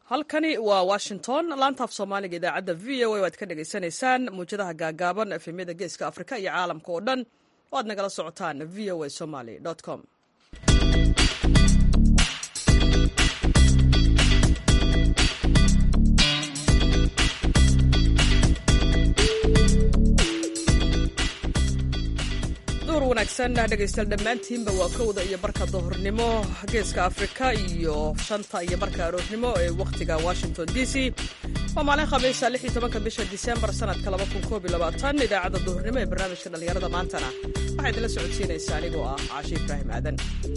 halkani waa washington laantaaf soomaaliga idaacadda v o a waad ka dhagaysanaysaan muwjadaha gaagaaban efemyada geeska afrika iyo caalamka oo dhan oo aad nagala socotaan v o a somaly com duhur wanaagsan dhegaystayaal dhammaantiinba waa kowda iyo barka duhurnimo geeska afrika iyo shanta iyo barka aroornimo ee wakhtiga washington d c waa maalin khamiisa lix iyo tobanka bisha disembar sanadka laba kun koob iyo labaatan idaacadda duhurnimo ee barnaamijka dhallinyarada maantana waxaa idinla socodsiinaysaa anigoo ah caashi ibraahim aadan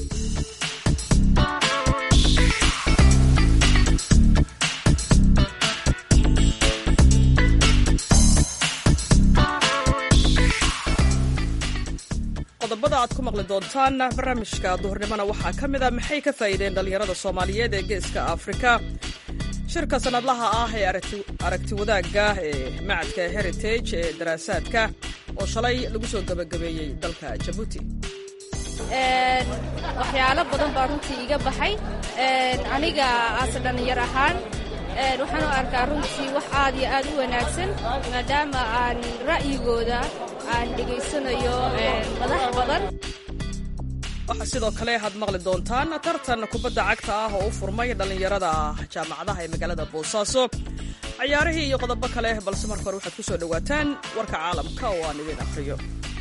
qodobada aad ku maqli doontaan barnaamijka duhurnimona waxaa ka mid a maxay ka faa'iideen dhallinyarada soomaaliyeed ee geeska afrika shirka sannadlaha ah ee aragti wadaagga ee macadka heritage ee daraasaadka oo shalay lagu soo gebagabeeyey dalka jabuuti waxyaalo badan baa runtii iga baxay aniga aase dhallinyar ahaan waxaan u arkaa runtii wax aad iyo aad u wanaagsan maadaama aan ra'yigooda aan dhegaysanayo madax badan waxaa sidoo kale had maqli doontaan tartan kubadda cagta ah oo u furmay dhallinyarada jaamacadaha ee magaalada boosaaso cayaarihii iyo qodobo kale balse marka hore waxaad ku soo dhowaataan warka caalamka oo aan idin akhriyo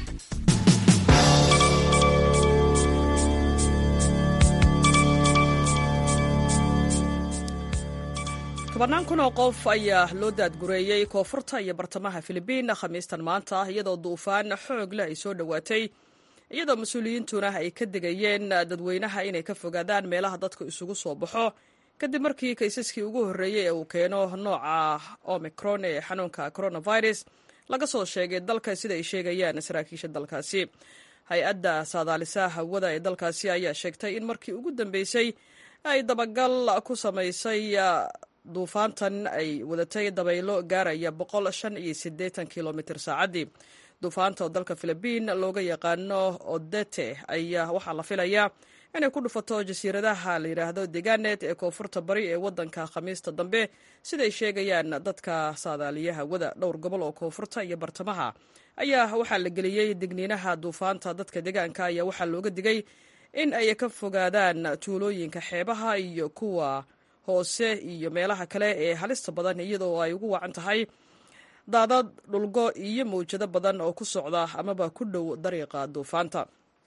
tobannaan kun oo qof ayaa loo daadgureeyey koonfurta iyo bartamaha filibiin khamiistan maanta iyadoo duufaan xoog leh ay soo dhowaatay iyadoo mas-uuliyiintuna ay ka digayeen dadweynaha inay ka fogaadaan meelaha dadku isugu soo baxo kadib markii kaysaskii ugu horreeyey ee uu keeno nooca omicron ee xanuunka coronavirus laga soo sheegay dalka sida ay sheegayaan saraakiisha dalkaasi hay-adda saadaalisa hawada ee dalkaasi ayaa sheegtay in markii ugu dambeysay ay dabagal ku samaysay duufaantan ay wadatay dabaylo gaaraya boqol shan iyo siddeetan kilomitr saacaddii duufaanta oo dalka filibiin looga yaqaano odete ayaa waxaa la filayaa inay ku dhufato jasiiradaha la yidhaahdo deganet ee koonfurta bari ee waddanka khamiista dambe siday sheegayaan dadka saadaaliya hawada dhowr gobol oo koonfurta iyo bartamaha ayaa waxaa la geliyey digniinaha duufaanta dadka deegaanka ayaa waxaa looga digay in ay ka fogaadaan tuulooyinka xeebaha iyo kuwa hoose iyo meelaha kale ee halista badan iyadoo ay ugu wacan tahay daadad dhulgo iyo mawjado badan oo ku socda amaba ku dhow dariiqa duufaanta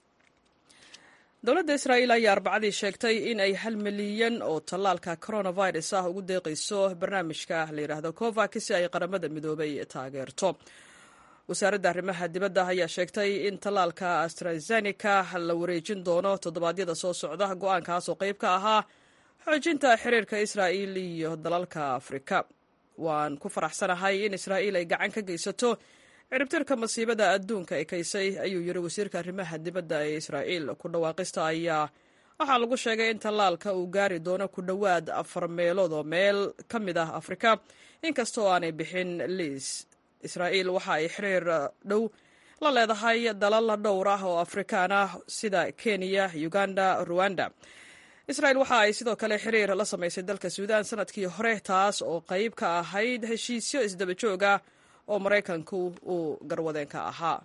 dowladda israa'iil ayaa arbacadii sheegtay in ay hal milyan oo tallaalka coronavirus ah ugu deeqayso barnaamijka la yidhaahdo covax si ay qaramada midoobay taageerto wasaaradda arrimaha dibadda ayaa sheegtay in tallaalka astrazeneca la wareejin doono toddobaadyada soo socda go-aankaas oo qayb ka ahaa xoojinta xiriirka israa'iil iyo dalalka afrika waan ku faraxsanahay in israa'iil ay gacan ka geysato ciribtirka masiibada adduunka ee kaysay ayuu yidhi wasiirka arrimaha dibadda ee israa'iil ku dhawaaqista ayaa waxaa lagu sheegay in tallaalka uu gaari doono ku dhowaad afar meelood oo meel ka mid ah afrika inkastoo aanay bixin liis israa'iil waxa ay xiriir dhow la leedahay dalal dhowr ah oo afrikaan ah sida kenya uganda ruwanda israel waxa ay sidoo kale xiriir la samaysay dalka suudaan sanadkii hore taas oo qayb ka ahayd heshiisyo isdaba joog ah oo maraykanku uu garwadeen ka ahaa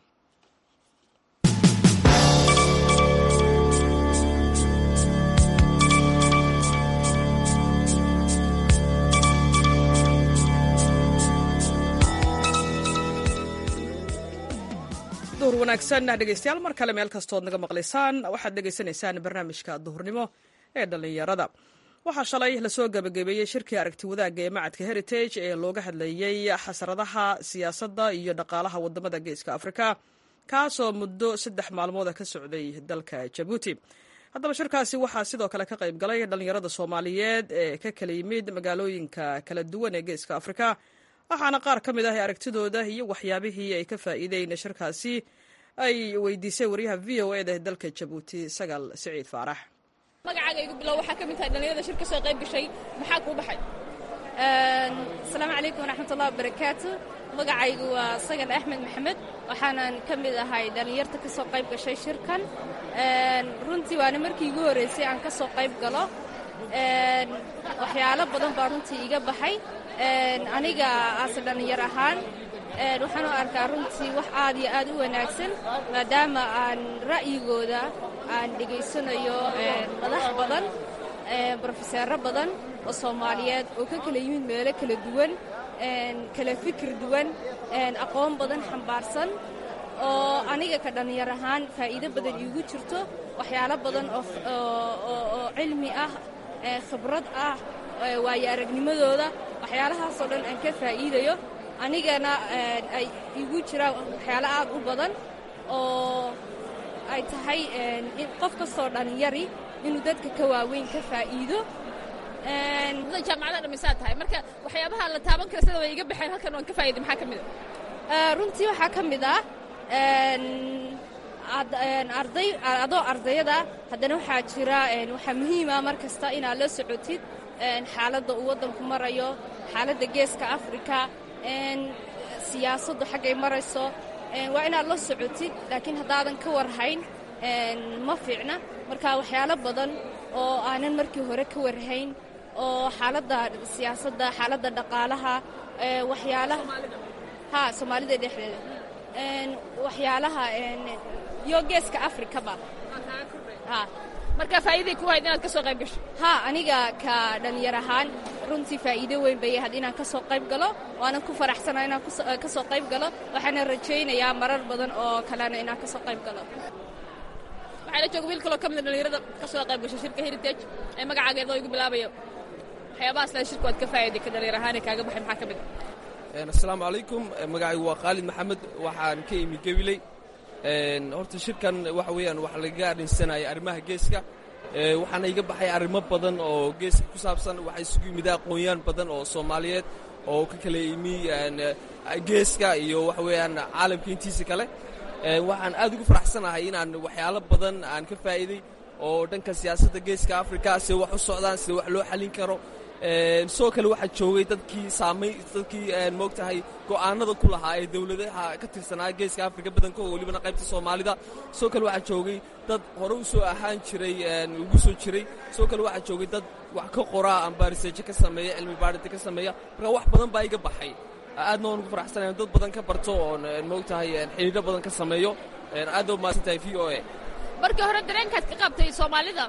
duhur wanaagsan dhegeystayaal mar kale meel kastood naga maqlaysaan waxaad dhegaysanaysaan barnaamijka duhurnimo ee dhallinyarada waxaa shalay lasoo gebagabeeyey shirkii aragti wadaagga ee macadka heritage ee looga hadlayey xasradaha siyaasadda iyo dhaqaalaha wadamada geeska afrika kaasoo muddo saddex maalmooda ka socday dalka jabuuti haddaba shirkaasi waxaa sidoo kale ka qayb galay dhallinyarada soomaaliyeed ee ka kala yimid magaalooyinka kala duwan ee geeska afrika waxaana qaar ka mid ah aragtidooda iyo waxyaabihii ay ka faa'iideen shirkaasi ay weydiisay waryaha v o eda ee dalka jabuuti sagaal siciid faarax magacaaga igu bilow waxaa ka mid tahay dhallinyarada shir ka soo qayb gashay maxaa kuu baxay asalaamu calaykum waraxmatullahi wabarakaatu magacaygu waa sagal axmed maxamed waxaanan ka mid ahay dhallinyarta ka soo qayb gashay shirkan runtii waana markii igu horreysay aan ka soo qayb galo waxyaalo badan baa runtii iga baxay aniga aase dhallinyar ahaan waxaan u arkaa runtii wax aad iyo aad u wanaagsan maadaama aan ra'yigooda aan dhegaysanayo madax badan brofeseero badan oo soomaaliyeed oo ka kala yimid meelo kala duwan kala fikir duwan aqoon badan xambaarsan oo aniga ka dhallinyar ahaan faa'iido badan iigu jirto waxyaalo badan oo cilmi ah khibrad ah waayo aragnimadooda waxyaalahaasoo dhan aan ka faa'iidayo anigana ay igu jiraan waxyaalo aad u badan oo ay tahay qof kastoo dhallinyari inuu dadka ka waaweyn ka faa'iido jaamacada dhamisaa tahay marka waxyaabaha la taaban kara sida way iga baxeen halkan waan ka faa'iday maxaa ka mid a runtii waxaa ka mid ah arday adoo ardayada haddana waxaa jira waxaa muhiima mar kasta inaad la socotid xaaladda uu waddanku marayo xaaladda geeska afrika siyaasaddu xaggay marayso waa inaad la socotid laakiin haddaadan ka warhayn ma fiicna marka waxyaalo badan oo aanan markii hore ka warhayn oo xaaladda siyaasadda xaaladda dhaqaalaha waxyaalaha ha soomaalida dhexdeeda waxyaalaha iyo geeska afrikaba marka faa'iiday ku hayd inaad ka soo qayb gasho ha aniga ka dhallinyar ahaan runtii faa'iido weyn bay ahayd inaan ka soo qayb galo waanan ku faraxsanaa inaan ka soo qayb galo waxaana rajaynayaa marar badan oo kalena inaan ka soo qayb galo waxaa la jooga wiil kaloo ka mida dhallinyarada ka soo qayb gasho shirka heritage ee magacaageeda oo igu bilaabayo waxyaabahaas le shirku waad ka faa'iiday ka dhallinyar ahaanee kaaga baxay maxaa ka mid asalaamu calaykum magacaygu waa khaalid maxamed waxaan ka imi gabiley horta shirkan waxa weeyaan wax lagaga adhinsanaya arrimaha geeska waxaana iga baxay arrimo badan oo geeska ku saabsan waxaa isugu yimid aqoonyaan badan oo soomaaliyeed oo ka kala imi geeska iyo waxa weeyaan caalamka intiisa kale waxaan aad ugu faraxsanahay inaan waxyaalo badan aan ka faa'iiday oo dhanka siyaasadda geeska africa sida wax u socdaan sida wax loo xallin karo sidoo kale waxaa joogay dadkii saamay dadkii moogtahay go'aanada ku lahaa ee dowladaha ka tirsanaa geeska afrika badankooda welibana qaybta soomaalida sidoo kale waxaa joogay dad hore u soo ahaan jiray ugu soo jiray sidoo kale waxaa joogay dad wax ka qoraa amba riseejo ka sameeya cilmi baarita ka sameeya marka wax badan baa iga baxay aadna waan ugu faraxsanaya dad badan ka barto oon moogtahay xidhiidho badan ka sameeyo aad baa mahadsan tahay v o a markii hore dareenkaad ka qabtay soomaalida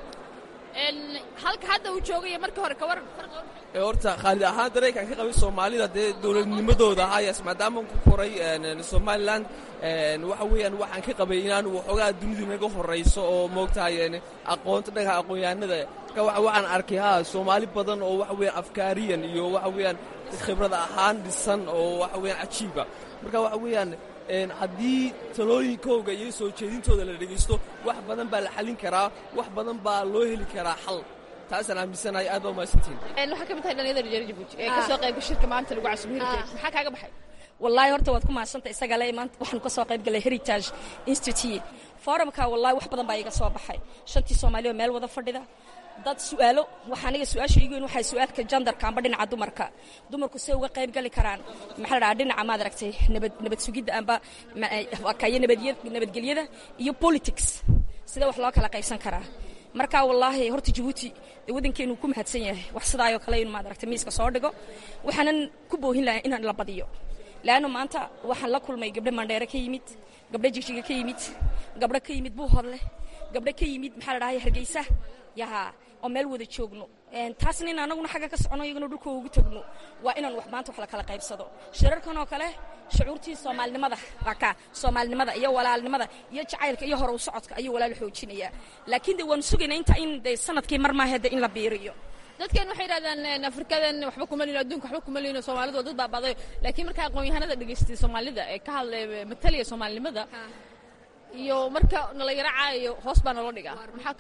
halka hadda uu joogay markii hore ka waran horta khaalid ahaan dareenkaan ka qabay soomaalida dee dowladnimadooda hayas maadaamaan ku koray somalilan waxa weeyaan waxaan ka qabay inaan waxoogaa dunidu naga horayso oo moogtahay aqoonta dhanka aqoonyahanada marka waxaan arkay ha soomaali badan oo waxa weeyaan afkaariyan iyo waxa weeyaan khibrad ahaan dhisan oo waxa weeyaan cajiiba marka waxa weeyaan haddii talooyinkooga iyo soo jeedintooda la dhegaysto wax badan baa la xallin karaa wax badan baa loo heli karaa xal taasaan aaminsanahay aad baa umahadsantiin waxaa ka mid tahay dhalinyada reer jabuuti ee ka soo qaybga shirka maanta lagu casubo heritage maxaa kaaga baxay wallaahi horta waad ku mahadsantay isaga le maanta waxaanu ka soo qayb galay heritage institute forumka wallahi wax badan baa iga soo baxay shantii soomaaliya oo meel wada fadhida dad su'aalo waxa aniga su-aasha iigu weyn waxay su-aalka jandarka amba dhinaca dumarka dumarku say uga qayb gali karaan maxaa la dhahaa dhinaca maad aragtay nabad nabad sugidda amba wakayo nabadya nabadgelyada iyo politics sida wax loo kala qaybsan karaa marka wallaahi horta jabuuti dee waddankeenu ku mahadsan yahay wax sidaayoo kale inu maad aragtay miiska soo dhigo waxaanan ku boohin lahaa inaan la badiyo laanno maanta waxaan la kulmay gabdho mandheere ka yimid gabdho jigjiga ka yimid gabdho ka yimid buuhodle gabdho ka yimid maxaa la dhahay hargeysa yaha oo meel wada joogno taasna in anaguna xagga ka socono iyaguna dhulkooda ugu tagno waa inaan wax maanta wax la kala qaybsado shirarkan oo kale shucuurtii soomaalinimada waa ka soomaalinimada iyo walaalnimada iyo jacaylka iyo horow socodka ayuu walaal xoojinayaa laakiin de waanu sugaynaa inta in de sanadkii mar maahe de in la biiriyo dadkan waxay yidhahdaan afrikadan waxba kuma lino adduunka waxba kuma lino soomaalidu waa dad baabaaday laakiin marka aqoon-yahanada dhegaystay soomaalida ee ka hadlay mataliya soomaalinimada iyo marka nala yaro caayayo hoos baa naloo dhigaa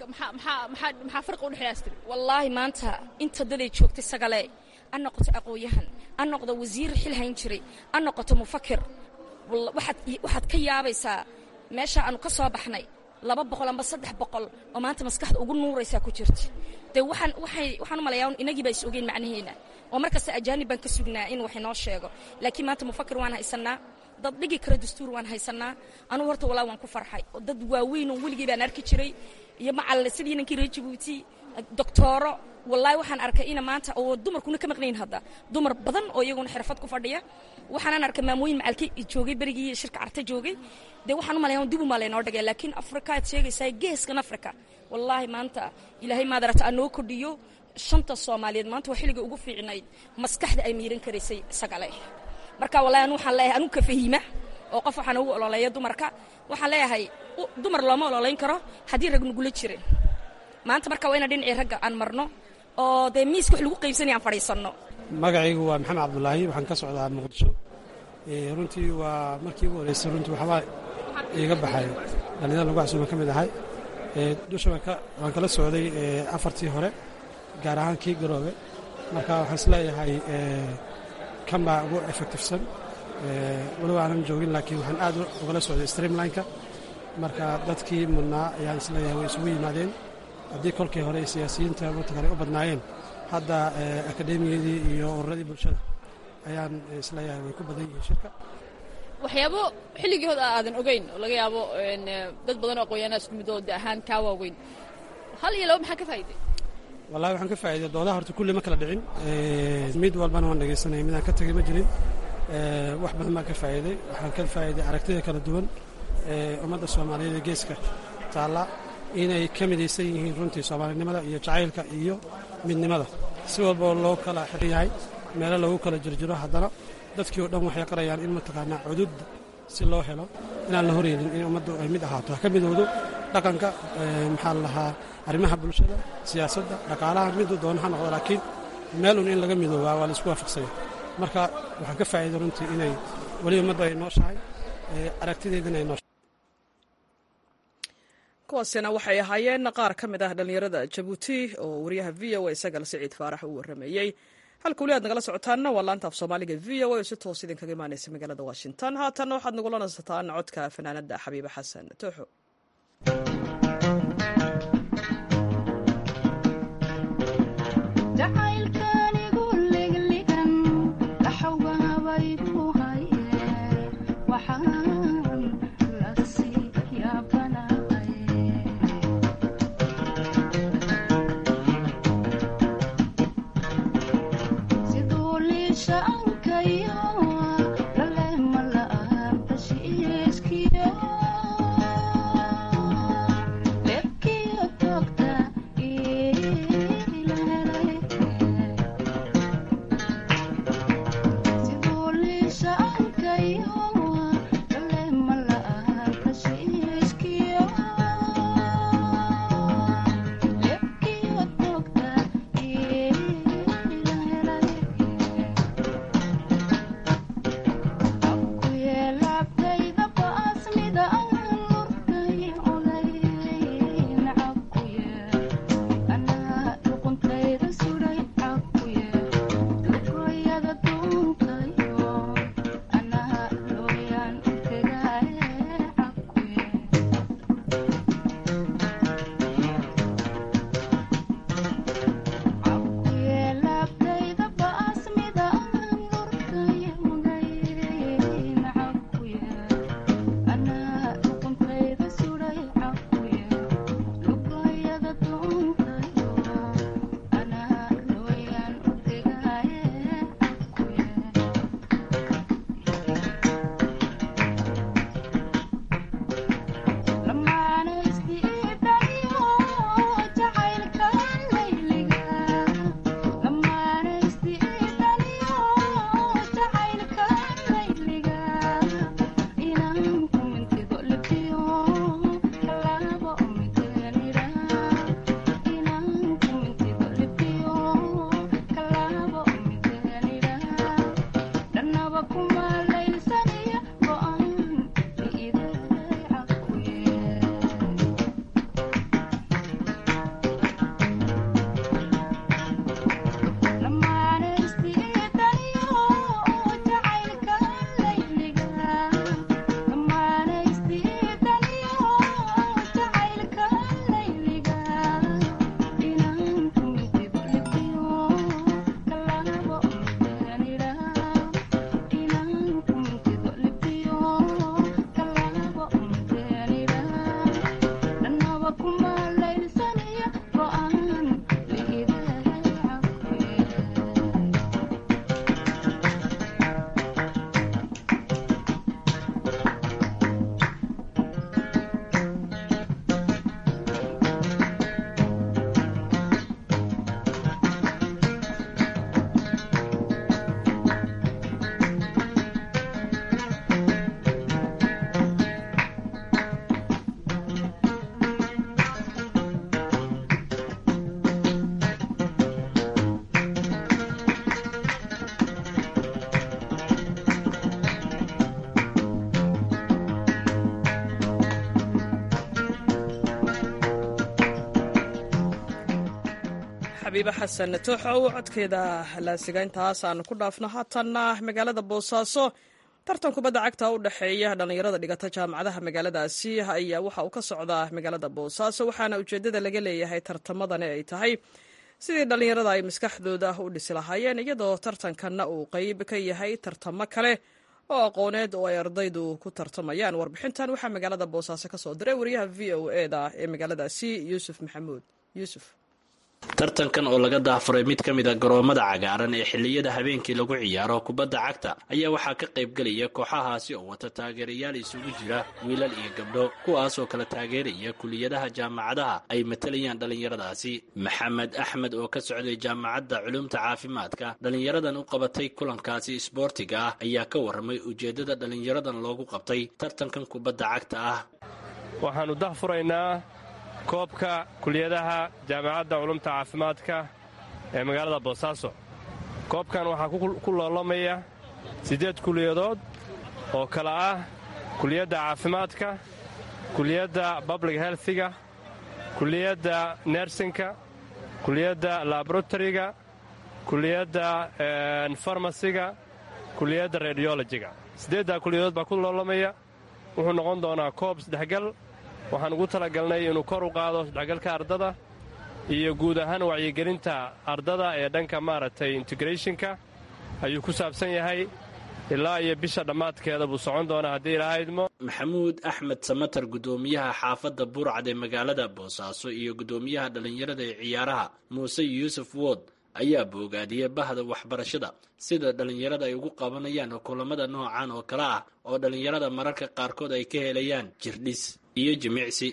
maxaa farqi udhexeeya astiri wallaahi maanta inta daday joogtay sagale a noqoto aqoon-yahan a noqdo wasiir xil hayn jiray a noqoto mufakir waxaad ka yaabaysaa meesha aanu ka soo baxnay laba boqol amba saddex boqol oo maanta maskaxda ugu nuuraysaa ku jirta dee waxaan waxay waxaan u malayaa inagii baa is ogeyn macnaheena oo markasta ajaanib baan ka sugnaa in wax inoo sheego laakiin maanta mufakir waan haysanaa dad dhigi kara dastuur waan haysanaa anugu horta walaa waan ku farxay oo dad waaweyn oo weligii baan arki jiray iyo macal sidii ninkii reer jabuuti doctooro wallaahi waxaan arkay ina maanta oo dumarkuna ka maqnayn hadda dumar badan oo iyaguna xirfad ku fadhiya waxaanan arkay maamooyin macalki joogay berigii shirka carta joogay dee waxaan u malayaa dib u malay noo dhagay laakiin afrika aad sheegaysaa geeskan afrika wallaahi maanta ilaahay maadarata anoo kordhiyo shanta soomaaliyeed maanta waa xilliga ugu fiicnayd maskaxda ay miiran karaysay isagale marka wallahi anu waxaan leeyahay anugu ka fahiima oo qof waxaan ugu ololeeya dumarka waxaan leeyahay dumar looma ololeyn karo haddii rag nugula jirin maanta marka waa ina dhinacii ragga aan marno oo dee miiska wax lagu qaybsanaya aan fadhiisanno magacaygu waa maxamed cabdulaahi waxaan ka socdaa muqdisho runtii waa markii ugu horeysay runtii waxbaa iiga baxay dhallinyada lagu casuuma ka mid ahay dusha waan kala socday afartii hore gaar ahaan kii garoobe marka waxaan isleeyahay kan baa ugu effectivesan weliba aanan joogin laakiin waxaan aad ugala socday streamlineka marka dadkii mudnaa ayaan isleeyahay way isugu yimaadeen haddii kolkii hore siyaasiyiinta mataqaana u badnaayeen hadda akademiyadii iyo ururadii bulshada ayaan isleeyahay way ku badan yihiin shirka waxyaabo xilligii hod aadan ogeyn oo laga yaabo dad badan oo aqoonyahanaa isku mid oo de ahaan kaa waaweyn hal iyo laba maxaa ka faa'iday wallahi waxaan ka faa'iday doodaha horta kulli ma kala dhicin mid walbana waan dhegaysanaya midaan ka tegay ma jirin wax badan baan ka faa'iiday waxaan ka faa'iiday aragtida kala duwan ee ummadda soomaaliyeed ee geeska taalla inay ka midaysan yihiin runtii soomaalinimada iyo jacaylka iyo midnimada si walboo loo kala xiran yahay meelo lagu kala jirjiro haddana dadkii oo dhan waxay qarayaan in mataqaanaa cudud si loo helo inaan la horeynin in ummaddu ay mid ahaato ha ka midowdo dhaqanka maxaa la lahaa arrimaha bulshada siyaasadda dhaqaalaha miduu doono ha noqdo laakiin meelun in laga midoobaa waa la isku waafaqsanya marka waxaan ka faa'iiday runtii inay weli ummaddu ay nooshahay aragtideedina ay nooshahay kuwaasina waxay ahaayeen qaar ka mid ah dhallinyarada jabuuti oo wariyaha v o a isagal siciid faarax uu warrameeyey halka weli aad nagala socotaanna waa laanta af soomaaliga v o a oo si toos idinkaga imaanaysa magaalada washington haatanna waxaad nagula nasataan codka fanaanadda xabiibe xasan tooxo Yeah. xabiibe xasan tooxow codkeeda laasiga intaas aan ku dhaafno haatanna magaalada boosaaso tartan kubadda cagta u dhexeeya dhallinyarada dhigata jaamacadaha magaaladaasi ayaa waxa uu ka socdaa magaalada boosaaso waxaana ujeeddada laga leeyahay tartamadani ay tahay sidii dhallinyarada ay maskaxdooda u dhisi lahaayeen iyadoo tartankanna uu qeyb ka yahay tartamo kale oo aqooneed oo ay ardaydu ku tartamayaan warbixintan waxaa magaalada boosaaso ka soo diray wariyaha v o eda ee magaaladaasi yuusuf maxamuud yuusuf tartankan oo laga daafuray mid ka mid a garoomada cagaaran ee xilliyada habeenkii lagu ciyaaro kubadda cagta ayaa waxaa ka qaybgelaya kooxahaasi oo wata taageerayaal isugu jira wiilal iyo gabdho kuwaas oo kala taageeraya kuliyadaha jaamacadaha ay matalayaan dhallinyaradaasi maxamed axmed oo ka socday jaamacadda culumta caafimaadka dhallinyaradan u qabatay kulankaasi isboortiga ah ayaa ka warramay ujeeddada dhallinyaradan loogu qabtay tartankan kubadda cagta ah waxaannu dahfuraynaa koobka kuliyadaha jaamacadda culumta caafimaadka ee magaalada boosaaso koobkan waxaa ku loolamaya siddeed kuliyadood oo kala ah kuliyadda caafimaadka kuliyadda public healthiga kuliyadda nersinka kuliyadda laboratoryga kuliyadda farmasiga kuliyadda radiolojiga siddeeddaa kuliyadood baa ku loolamaya wuxuu noqon doonaa koob saddexgal waxaan ugu talagalnay inuu kor u qaado isdhexgalka ardada iyo guud ahaan wacyigelinta ardada ee dhanka maaragtay integrationka ayuu ku saabsan yahay ilaa iyo bisha dhammaadkeeda buu socon doonaa haddii ilaaha idmo maxamuud axmed samatar guddoomiyaha xaafadda burcad ee magaalada boosaaso iyo guddoomiyaha dhallinyarada ee ciyaaraha muuse yuusuf wood ayaa boogaadiyey bahda waxbarashada sida dhallinyarada ay ugu qabanayaan kulamada noocan oo kale ah oo dhallinyarada mararka qaarkood ay ka helayaan jirdhis iyo jimicsi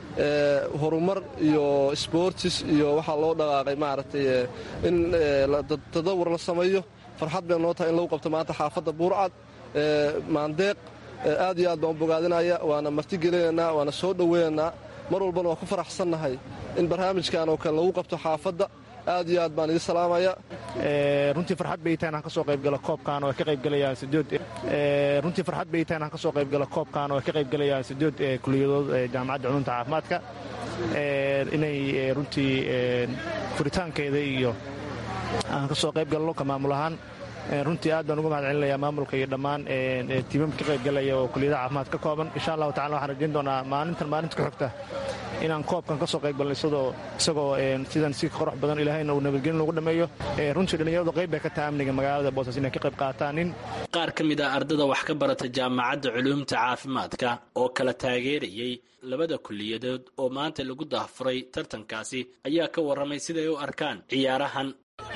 horumar iyo sboortis iyo waxaa loo dhaqaaqay maaragtay in tadawur la sameeyo farxad bay noo tahay in lagu qabto maanta xaafadda buurcad maandeeq aad iyo aad baan u bogaadinaya waana martigelinaynaa waana soo dhoweynaynaa mar walbana waan ku faraxsannahay in barnaamijkan oo kale lagu qabto xaafadda aad iyo aad baan idin salaamaya runtii farxad bay tahay inaan ka soo qaybgalo koobkan oo ay ka qaybgalayaan sideed runtii farxad bay tahay inaan ka soo qaybgalo koobkan oo ay ka qaybgalayaan sideed kuliyadood jaamacadda culumta caafimaadka inay runtii furitaankeeda iyo aan ka soo qayb galno ka maamul ahaan runtii aad baan uga mahad celinayaa maamulka iyo dhammaan tiimamka ka qaybgalaya oo kuliyadaha caafimaad ka kooban insha allahu tacala waxaan rajayn doonaa maalintan maalinta ku xigta inaan koobkan ka soo qayb galno isagoo isagoo sidan si qorox badan ilaahayna uu nabadgelin loogu dhammeeyo runtii dhallinyaradu qayb bay ka tahay amniga magaalada boosas inay ka qayb qaataan nin qaar ka mid ah ardada wax ka barata jaamacadda culuumta caafimaadka oo kala taageerayey labada kuliyadood oo maanta lagu dahfuray tartankaasi ayaa ka warramay siday u arkaan ciyaarahan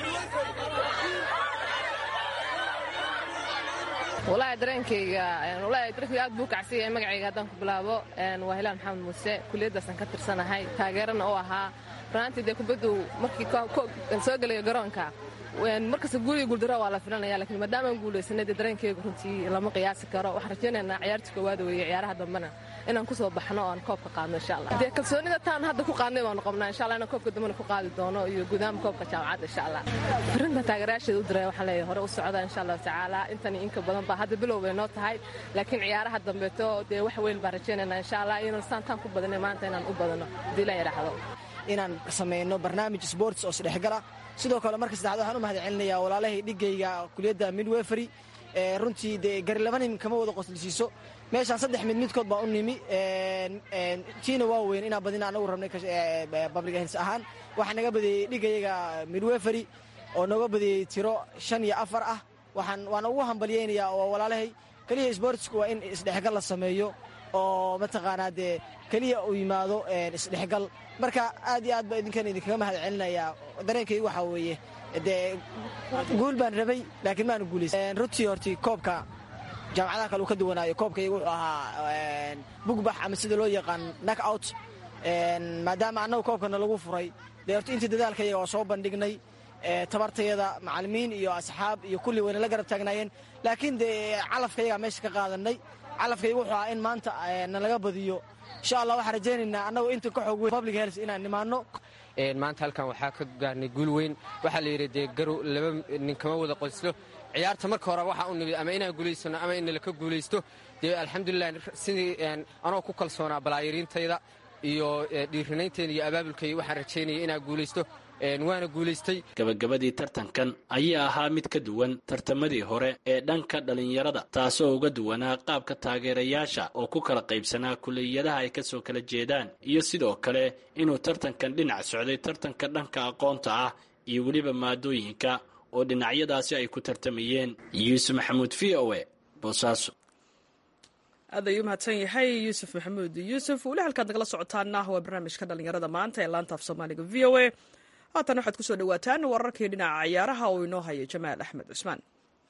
walaahi dareenkayga walaahi dareenkayga aad buu kacsan yahay magacayga haddaan ku bilaabo waa hilaan maxamed muuse kuliyaddaasaan ka tirsanahay taageerana u ahaa runaantii dee kubaddu markii soo gelayo garoonka markasta guuliga guuldaro waa la filanaya lakiin maadaamaan guulaysanay dee dareenkayga runtii lama qiyaasi karo waxaan rajaynaynaa ciyaartii koowaad weeye ciyaaraha dambena inaan ku soo baxno oo aan koobka qaadno insha allah dee kalsoonida taan hadda ku qaadnay baanu qabnaa insha allah inaan koobka dambena ku qaadi doono iyo gudaama koobka jaamacadda insha allah arrintan taageerayaasheeda u diray waxaan leeyahay hore u socda insha allahu tacaala intani inka badan baa hadda bilow bay noo tahay laakiin ciyaaraha dambeeto dee wax weyn baan rajaynaynaa insha allah inaan saantaan ku badanay maanta inaan u badano haddii la yidhaahdo inaan samayno barnaamij sports oo isdhexgala sidoo kale marka saddexaad waxaan u mahad celinayaa walaalahay dhigayga kuliyadda midwefery runtii dee gari laba nin kama wada qoslisiiso meeshaan saddex mid midkood baa u nimi tiina waa weyn inaan badina anagu rabnay public health ahaan waxaa naga badiyey dhigayaga midwefery oo nooga badiyey tiro shan iyo afar ah waxaan waana ugu hambalyaynayaa oo walaalahay keliya sportsku waa in isdhexgal la sameeyo oo mataqaanaa dee keliya uu yimaado isdhexgal marka aad iyo aad baa idinkan idinkaga mahad celinayaa dareenkaygu waxaa weeye dee guul baan rabay laakiin maanu guulaysan runtii horti koobka jaamacadaha kale uu ka duwanaayo koobkaygu wuxuu ahaa bugbax ama sida loo yaqaan nak out maadaama annagu koobkana lagu furay dee horti intii dadaalkayaga waa soo bandhignay tabartayada macalimiin iyo asxaab iyo kulli wayna la garab taagnaayeen laakiin dee calafkayagaa meesha ka qaadanay calafkaygu wuxuu ahaa in maanta nalaga badiyo insha allah waxaan rajaynaynaa annagoo inta ka xoog weyn public health inaan nimaanno maanta halkan waxaa ka gaarnay guul weyn waxaa la yidhi dee garow laba nin kama wada qoslo ciyaarta marka hore waxaa u nimid ama inaan guulaysano ama in laka guulaysto dee alxamdulilah sidii anoo ku kalsoonaa balaayiriintayda iyo dhiirinaynteena iyo abaabulkay waxaan rajaynaya inaa guulaysto waana guulaystay gabagabadii tartankan ayaa ahaa mid ka duwan tartamadii hore ee dhanka dhallinyarada taasoo uga duwanaa qaabka taageerayaasha oo ku kala qaybsanaa kuliyadaha ay kasoo kala jeedaan iyo sidoo kale inuu tartankan dhinac socday tartanka dhanka aqoonta ah iyo weliba maadooyinka oo dhinacyadaasi ay ku tartamayeen yuusuf maxamuud v o e boosaaso aad ayuu mahadsan yahay yuusuf maxamuud yuusuf weli halkaad nagala socotaana waa barnaamijka dhallinyarada maanta ee laanta af soomaaliga v o a haatan waxaad kusoo dhawaataan wararkii dhinaca ciyaaraha oo inoo haya jamaal axmed cusmaan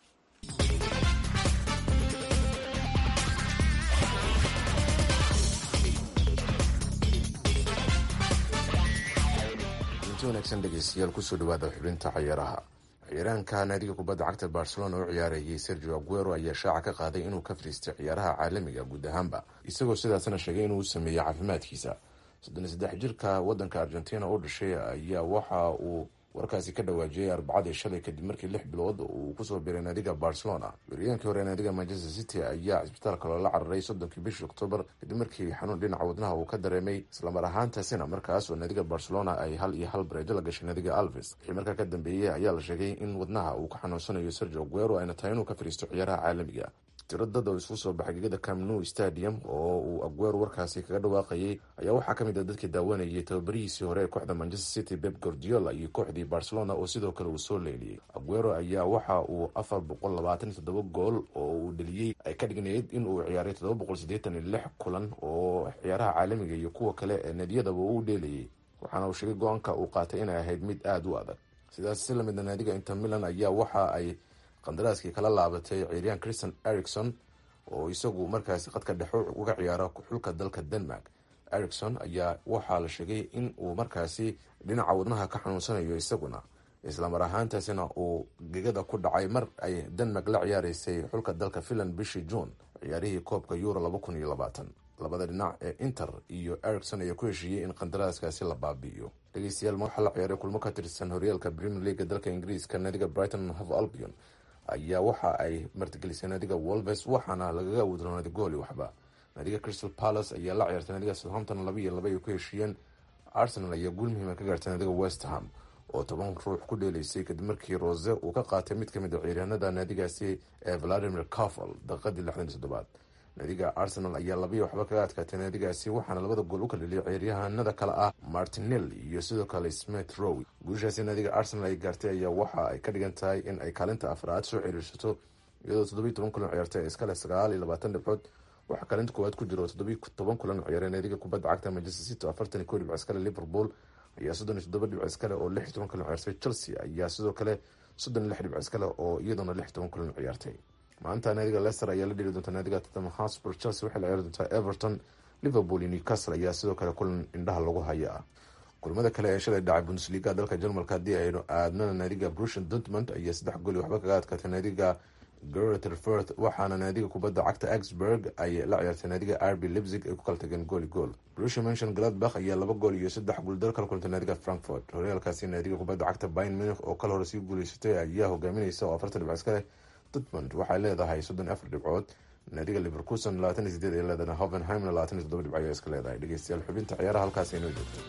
inti wanaagsan dhegeystayaal kusoo dhawaada xubinta ciyaaraha ciyaaraanka naadiga kubadda cagta barcelona oo ciyaarayay sergio aguero ayaa shaaca ka qaaday inuu ka fariistay ciyaaraha caalamiga guud ahaanba isagoo sidaasna sheegay inuu sameeyey caafimaadkiisa soddon iyo saddex jirka wadanka argentina u dhashay ayaa waxa uu warkaasi ka dhawaajiyey arbacadii shalay kadib markii lix bilood uu kusoo biray naadiga barcelona weeriyaankii hore naadiga manchester city ayaa cisbitaalka loola cararay soddonkii bishii oktoobar kadib markii xanuun dhinaca wadnaha uu ka dareemay islamar ahaantaasina markaas oo naadiga barcelona ay hal iyo hal bareejo la gashay naadiga alves wixii markaa ka dambeeyey ayaa la sheegay in wadnaha uu ka xanuunsanayo sergio aguero ayna tahay inuu ka fariisto ciyaaraha caalamiga tiro dad oo isugu soo baxay gegada camnu stadium oo uu aguero warkaasi kaga dhawaaqayay ayaa waxaa ka mid a dadkii daawanayay tababarihiisii hore ee kooxda manchester city beb gordiola iyo kooxdii barcelona oo sidoo kale uu soo leeliyey aguero ayaa waxa uu afar boqol labaatan iyo toddoba gool oo uu dheliyey ay ka dhignayd in uu ciyaaray toddoba boqol siddeetan iyo lix kulan oo ciyaaraha caalamiga iyo kuwa kale ee nadiyadaba uu dheelayay waxaana uu sheegay go-aanka uu qaatay inay ahayd mid aada u adag sidaas si lamidna naadiga inter milan ayaa waxa ay qandaraaskii kala laabatay ciiriyaan christian ericson oo isagu markaasi qadka dhexo uga ciyaara xulka dalka denmark ericson ayaa waxaa la sheegay in uu markaasi dhinaca wadnaha ka xanuunsanayo isaguna islamar ahaantaasina uu gegada ku dhacay mar ay denmark la ciyaareysay xulka dalka finland bishii june ciyaarihii koobka euro laba kun iyo labaatan labada dhinac ee inter iyo ericson ayaa ku heshiiyey in qandaraaskaasi la baabi'iyo dhegeystayaal waxaa la ciyaaray kulmo ka tirsan horyaalka premier leaga dalka ingiriiska naadiga brighton hove albion ayaa waxa ay martigelisay naadiga wolves waxaana lagaga awdroonaaday gooli waxba naadiga crystal palace ayaa la ciyaartay naadiga southampton laba iyo laba ay ku heshiiyeen arsenal ayaa guul muhiima ka gaartay naadiga west ham oo toban ruux ku dheeleysay kadib markii rose uu ka qaatay mid kamid a ciiryaanada naadigaasi ee valadimir cafal daqiiqadii lixdan iyo toddobaad naadiga arsenal ayaa labiyo waxba kaga adkaatay naadigaasi waxaana labada gool u kala dheliyay ciyaaryahanada kale ah martinel iyo sidoo kale smith row guushaasi naadiga arsenal ay gaartay ayaa waxa ay ka dhigan tahay in ay kaalinta afraad soo ciriirsato iyadoo toddobiyi toban kulan ciyaartay iskale sagaal iyo labaatan dhibcood waxaa kaalinta koowaad ku jiro toddobiyi toban kulan ciyaaray naadiga kubadda cagta manchester city oo afartan iyo kow dhibco iskale liverpool ayaa soddon iyo toddoba dhibco iskale oo lix iyo toban kulan ciyaartay chelsea ayaa sidoo kale soddon iyo lix dhibco iskale oo iyaduna lix iyo toban kulan ciyaartay maanta naadiga leicester ayaa la dhiri doonta naadiga tottenham hotspur chelsea waxay la ciyaari doontaa everton liverpool iyo newcastle ayaa sidoo kale kulan indhaha lagu haya ah kulamada kale ee shalay dhacay bundesliga dalka jarmalka haddii aynu aadnana naadiga brushon dortmund ayaa saddex gooli waxba kaga adkaatay naadiga greterfurth waxaana naadiga kubadda cagta augsburg ay la ciyaartay naadiga rb lipzig ay ku kala tageen gooli gool brusha mention gladbach ayaa laba gool iyo saddex guuldar kala kulantay naadiga frankfurt horyaalkaasi naadiga kubadda cagta bayn munich oo kala hore sii guuleysatay ayaa hogaaminaysa oo afartan dhibco iska leh dortmund waxay leedahay soddon iyo afar dhibcood naadiga liverkuson labaatan iyo sideed ay leedahay hovenheimna labaatan iyo toddoba dhibco ayaa iska leedahay dhegeystayaal xubinta ciyaaraha halkaas inoo joogto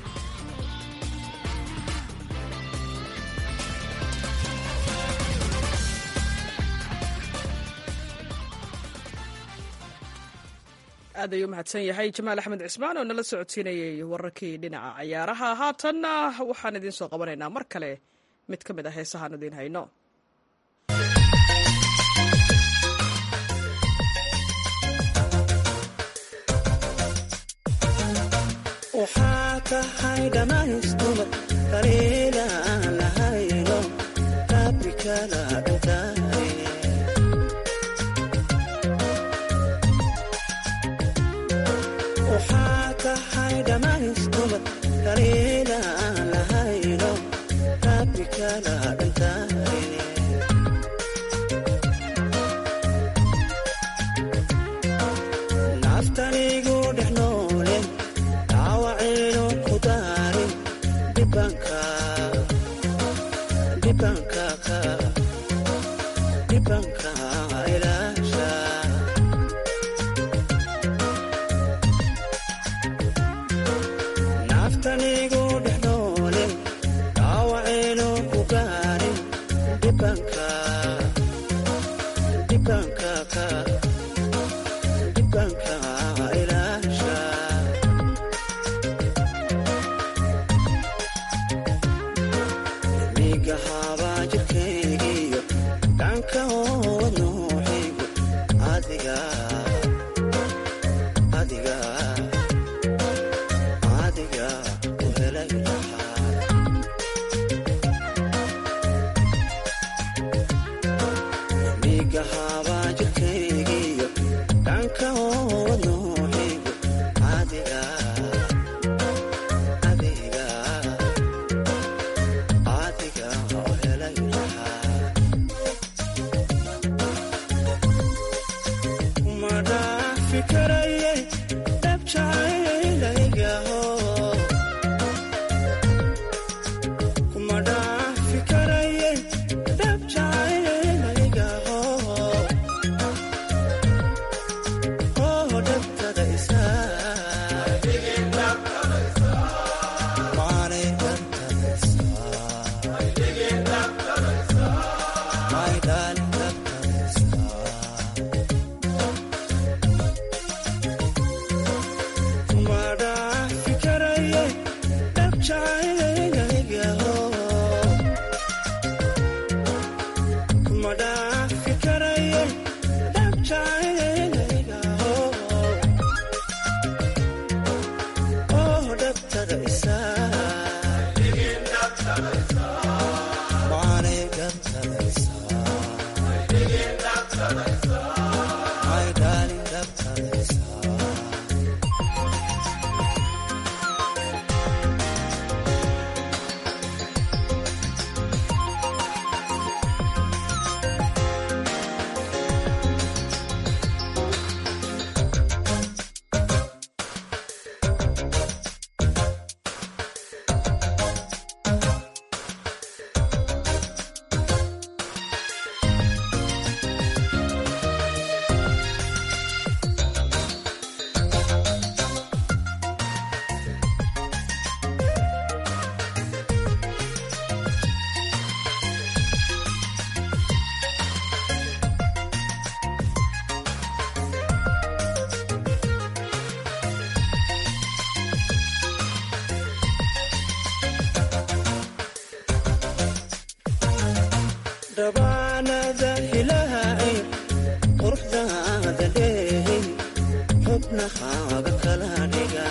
aad ayuu mahadsan yahay jamaal axmed cismaan oo nala socodsiinayay wararkii dhinaca ciyaaraha haatanna waxaan idiin soo qabanaynaa mar kale mid ka mid ah heesahaan idiin hayno waxaa tahay dhammaystumad kaliila aan lahayno rabbikala dhintaay waxaa tahay dhammaystumad kaliila aan lahayno rabbikala dhintaay naftanigu dhex noole dhaawacayno ku daarin dhibanka dhibanka ka dhibanka ilaasha haabaa jirkaygiyo gacanka oowad nooxaygu adiga adiga adiga u helay lahaa miiga haabaa jirkaygiyo gacanka oowad nooxaygu adiga adiga adiga u helay lahaa kuma dhaafi karaye dhabjacaylaygaho kuma dhaafi karaye dhabjacaylaygaho oo dhabtada isaa maanay dhabtada isaa my darling dhabtada isaa kuma dhaafi karaye dhabjacaylaygaho kuma dhaafi karaye dhabjacaylaygaho oo dhabtada isaa maanay dhabtada isaa my darling dhabtada isaa dhabaanada ilaahay quruxdaada dheehay xubnahaaga kala dhiga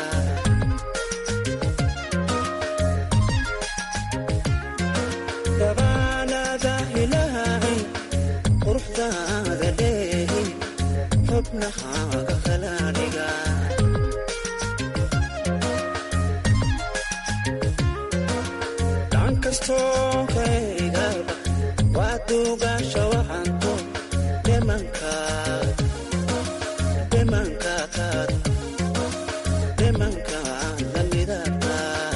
dhabaanada ilaahay quruxdaada dheehay xubnahaaga kala dhiga dhan kastoo kaygaba waa duugaasha waxaanto dhimankaad dhimankaakaad dhimankaad la midabka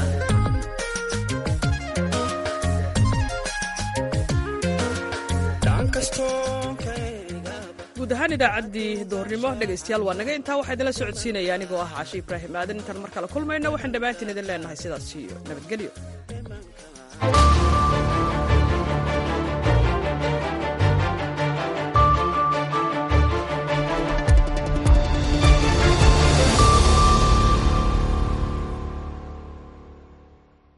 dhan kastoo kaygaba guud ahaan idaacaddii duhurnimo dhegaystayaal waa naga intaa waxaa idinla socodsiinaya anigoo ah cashe ibraahim aadan intaan mar kale kulmayna waxaan dhammaantiin idin leenahay sidaas iyo nabadgelyo